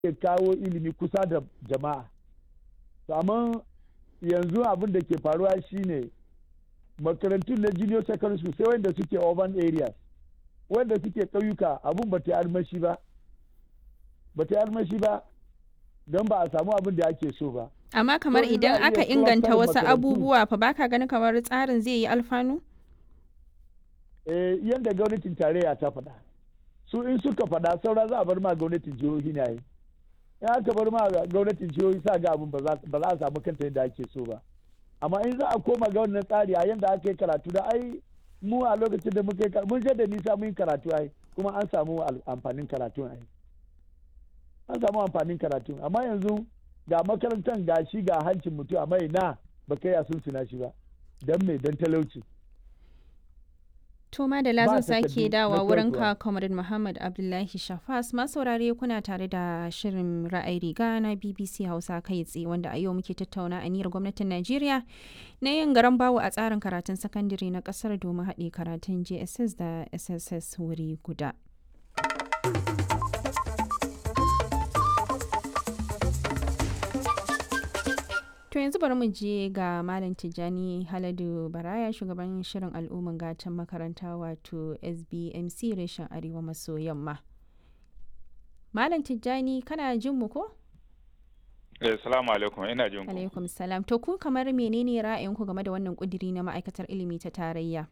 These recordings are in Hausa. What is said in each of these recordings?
ke kawo ilimi kusa da jama'a to amma yanzu abin da ke faruwa shine makarantun na junior secondary school sai wanda suke urban areas wanda suke ƙauyuka abin ba ta armashi ba ba ta armashi ba don ba a samu abin da ake so ba Amma kamar To, in za idan a aka iya inganta cluster wasu makarantu. abubuwa fa baka ganin kamar tsarin zai yi alfanu? eh, yadda gwamnatin tarayya ta faɗa su in suka faɗa saura za a bar ma gwamnatin jihohi na yi in aka bar ma gwamnatin jihohi sa ga abin ba za ba za a samu kanta yadda ake so ba amma in za a koma ga wannan tsari a yadda aka yi karatu da ai mu a lokacin da muka yi karatu mun je da nisa mun yi karatu ai kuma an samu al- amfanin karatun ai an samu amfanin karatun amma yanzu ga makarantar ga shi ga hancin mutum amma ina ba kai a sun suna shi ba don me don talauci To madala Ba zan sake takardu dawa na wurin koyarwa. ka Comrade Muhammad Abdullahi Shafas masaurare kuna tare da shirin ra'ayi riga na BBC Hausa kai tsaye wanda a yau muke tattauna aniyar gwamnatin Najeriya na yin garan bawo a tsarin karatun sakandare na kasar domin haɗe karatun JSS da SSS wuri guda. To yanzu bari mu je ga Malam Tijjani Haladu Baraya shugaban shirin al'umman gatan makaranta wato SBMC reshen Arewa maso yamma. Malam Tijjani kana jin mu ko? Eh, salamu alaikum ina jin ku. Alaikum salam. To ku kamar menene ra'ayinku game da wannan kudiri na ma'aikatar ilimi ta tarayya?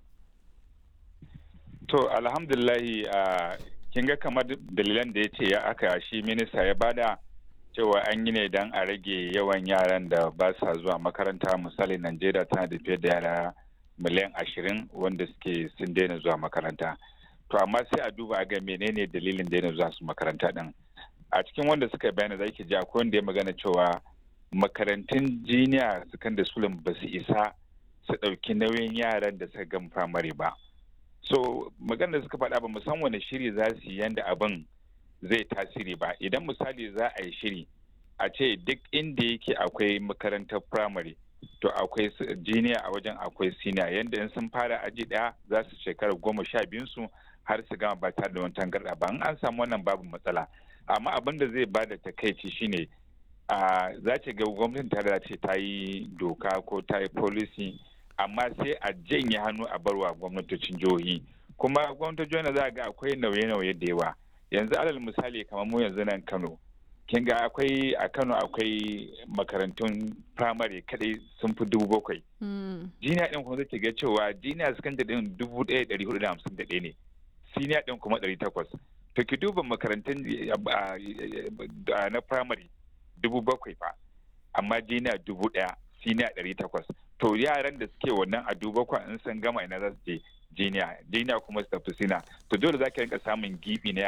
To alhamdulillahi a kin ga kamar dalilan da ya ce ya aka shi minista ya bada cewa an yi ne don a rage yawan yaran da ba sa zuwa makaranta misali Najeriya tana da fiye da yara miliyan ashirin wanda suke sun daina zuwa makaranta. To amma sai a duba a ga menene dalilin daina zuwa su makaranta din. A cikin wanda suka bayani za ki ji akwai wanda ya magana cewa makarantun jiniya secondary school ba su isa su ɗauki nauyin yaran da suka gama firamare ba. so magana da suka faɗa ba mu san wani shiri za su yi yanda abin zai tasiri ba idan misali za a yi shiri a ce duk inda yake akwai makarantar firamare to akwai su- jiniya a wajen akwai siniya yanda in sun fara aji ɗaya za su shekara goma sha biyun su har su gama ba tare da wani tangarɗa ba in an samu wannan babu matsala amma abin da zai bada takaici shine a za ki ga gwamnatin ta ce ta yi doka ko ta yi policy amma sai a janye hannu a barwa gwamnatocin jihohi kuma gwamnatocin jihohi za a ga akwai nauye-nauye da yawa yanzu alal misali kamar mu yanzu nan kano kin ga akwai a kano akwai makarantun firamare kadai sun fi dubu bakwai Mm. jiniya din kuma zai ga cewa jiniya sakandare din dubu ɗaya ɗari hudu da hamsin da ɗaya ne siniya din kuma ɗari takwas to ki duba makarantun ah, ah, na firamare dubu bakwai fa amma jiniya dubu ɗaya siniya ɗari takwas to yaran da suke wannan a dubu bakwai in sun gama ina za su je jiniya jiniya kuma su tafi sina to dole za ki rinka samun gibi na